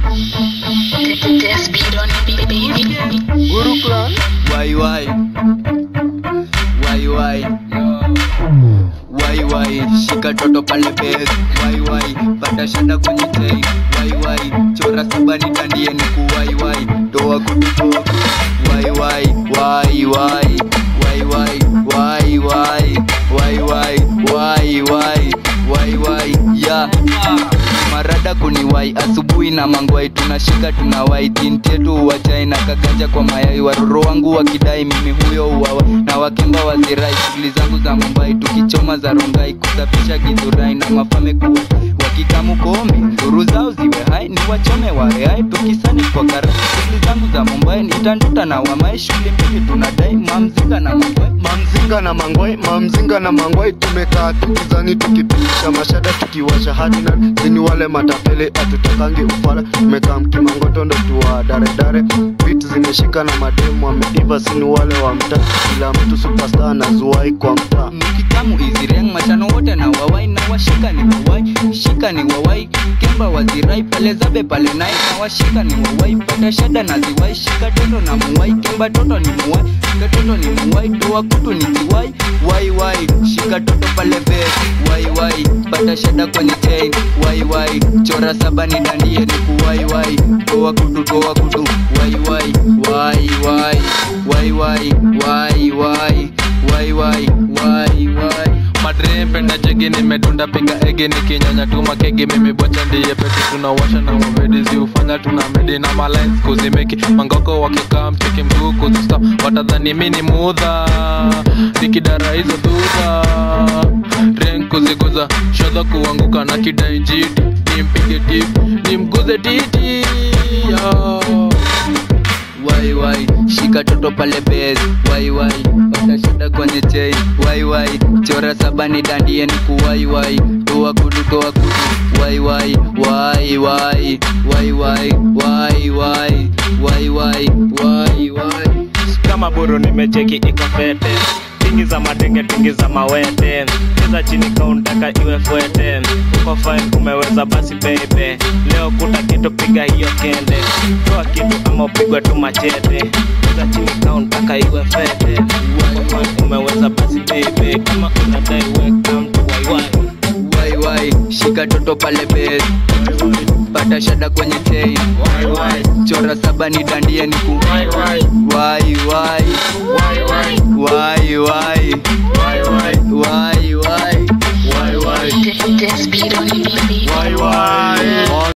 This beat on it, baby. Guru Clan Why why? Why why? Why why? Shika toto pale base. Why why? Pata shada kwenye chain. Why why? Chora saba ni dandie ni ku why why? Toa kutuko. Why why? Why why? Why why? Why why? Why why? Why why? Why why? Yeah. marada kuniwai asubuhi na mangwai tunashika tunawai tintietu uwachai na kaganja kwa mayai waroro wangu wakidai mimi huyo uwawa na wakemba wazirai shughuli zangu za mumbai tukichoma za rongai kusafisha gidhurai na mafame kuwa wakikamu kome nduru zao ziwe hai ni wachome wareai tukisani kwa kara shughuli zangu za mumbai nitanduta na wamai shughuli mbili tunadai mamzinga na mangwai Mamzinga na mangwai, mamzinga na mangwai Tumekaa tukizani tukipitisha mashada tukiwasha hadi na Sini wale matapele hatutakangi ufala Tumekaa mkimangoto ndo tuwa dare dare Beat zimeshika na mademu wameiva Sini wale wa mtaa Kila mtu superstar na zuwai kwa mtaa mkitamu izireng machano wote na wawai na washika ni wawai shika ni wawai kemba wazirai pale zabe pale nai na washika ni wawai pata shada na ziwai shika toto na muwai kemba toto ni muwai shika toto ni muwai toa kutu ni ziwai wai wai shika toto pale be wai wai pata shada kwenye chain wai wai chora saba ni dandie ni kuwai wai toa kutu toa kutu wai wai wai wai wai wai wai wai wai wai wai wai madrembe na jegi nimedunda piga ege nikinyanya tu makege mimi bocha ndiye pete tunawasha na wavedizi ufanya tuna medi na malines kuzimeki mangoko wakikaa mcheki mguu kuzista watadhani mi ni mudha nikidara hizo dhudha ren kuziguza shodha kuanguka na kidai jiti nimpige tip nimguze titi yo. wai wai shika toto pale base wai wai pata shida kwenye chain wai wai chora saba ni dandie ni kuwai wai toa kudu toa kudu wai wai wai wai wai wai wai wai wai wai wai wai kama buru nimecheki iko fete tingi za matenge tingi za mawete cheza chini kauntaka iwe fwete uko fine umeweza basi bebe leo kuta kitu piga hiyo kende toa kitu ama upigwe tu machete cheza chini kauntaka iwe fete uko fine umeweza basi bebe kama unadai weka mtu waiwai wai wai shika toto pale base pata shada kwenye chain chora saba ni dandie ni ku wai wai wai wai wai wai This beat on it, baby. Wai wai